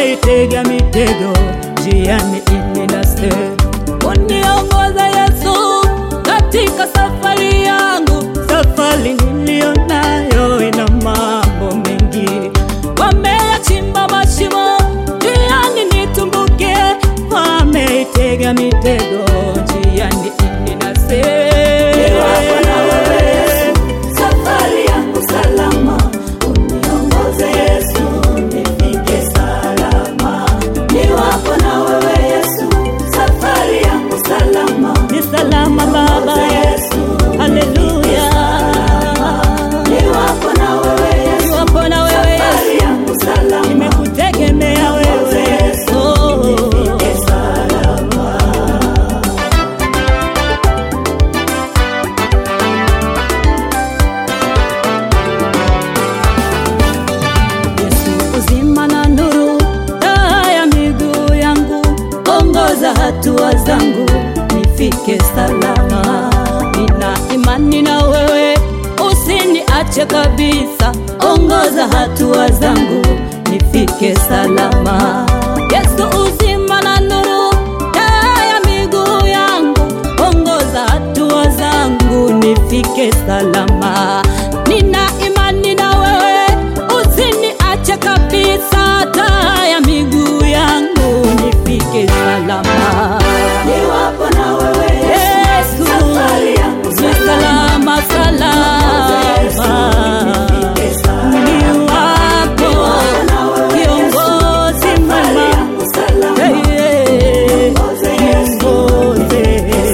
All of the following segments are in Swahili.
wameitega mitego njiani ili nase. Uniongoza Yesu katika safari yangu, safari niliyo nayo ina mambo mengi. Wameyachimba mashimo njiani nitumbuke, wameitega mitego njiani ili nase. Safari yangu salama, uniongoze Yesu, nifike salama. Ni wako na wewe Yesu, safari yangu salama. Ni salama Baba, Yesu, haleluya. ni wako na wewe Yesu, Niwapo na wewe Yesu, safari yangu salama. nimekutegemea wewe Yesu, Oh. nifike salama. Yesu uzima na nuru, taa ya miguu yangu, ongoza hatua zangu nifike salama. Nina imani na wewe, usiniache kabisa, ongoza hatua zangu nifike salama. Yesu uzima na nuru, taa ya miguu yangu, ongoza hatua zangu nifike salama. Nina imani na wewe, usiniache kabisa, taa ya miguu yangu nifike salama. Niwapo na wewe Yesu, safari yangu ni salama. salama salama, Nifike salama. ni wako kiongozi mwema, yangu salama. Hey, hey, kiongozi.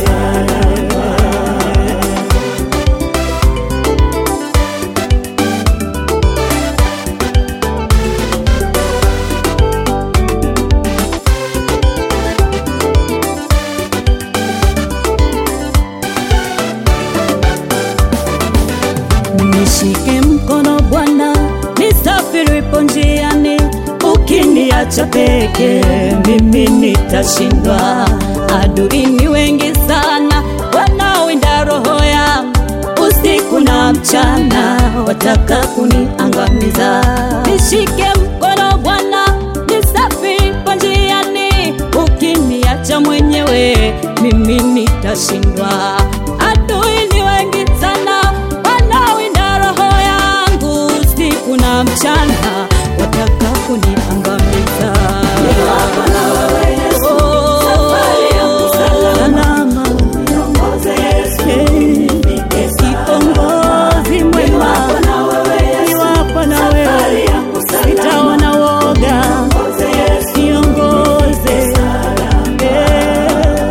Nishike mkono Bwana, nisafiripo njiani, ukiniacha peke mimi nitashindwa. Adui ni wengi sana wanaowinda roho yangu usiku na mchana, wataka kuniangamiza. Nishike mkono Bwana, nisafiripo njiani, ukiniacha mwenyewe mimi nitashindwa. Adui ni wengi sana wanawinda roho yangu usiku na mchana, wataka kuniangamiza. Niwapo na wewe Yesu, Oh, safari yangu salama. salama. Niongoze Yesu, Hey, nifike salama. kiongozi mwema, Niwapo na wewe Yesu, niwapo na safari wewe yangu salama. sitaona woga, Niongoze Yesu, kiongoze salama. Eh.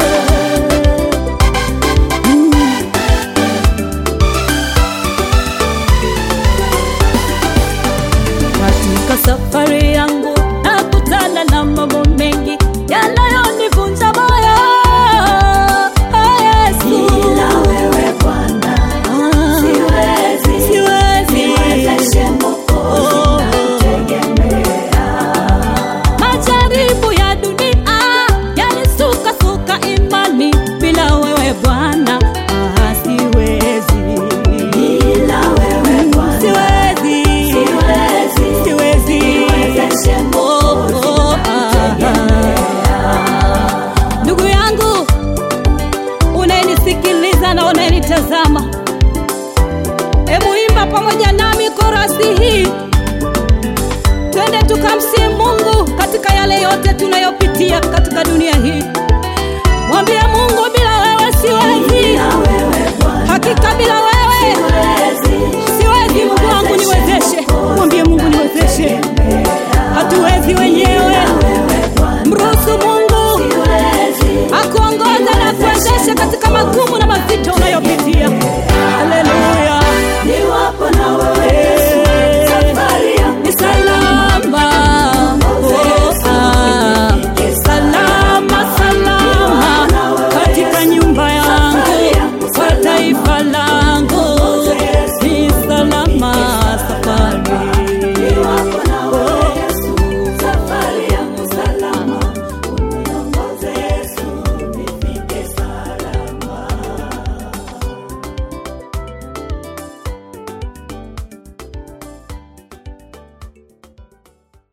Mm. Katika safari yangu nakutana na mambo mengi yanayonivunja moyo. Oh, Yesu. Bila wewe Bwana, Ah, siwezi, siwezi. niwezeshe Mwokozi, Oh. nategemea. Majaribu ya dunia yanisukasuka imani, bila wewe Bwana ah, siwezi. Bila wewe Bwana, Siwezi. siwezi, Siwezi. niwezeshe Oh, Mwokozi, oh, ah, ah. Ndugu yangu unayenisikiliza na unayenitazama, hebu imba pamoja nami korasi hii, twende tukamsihi Mungu katika yale yote tunayopitia katika dunia hii.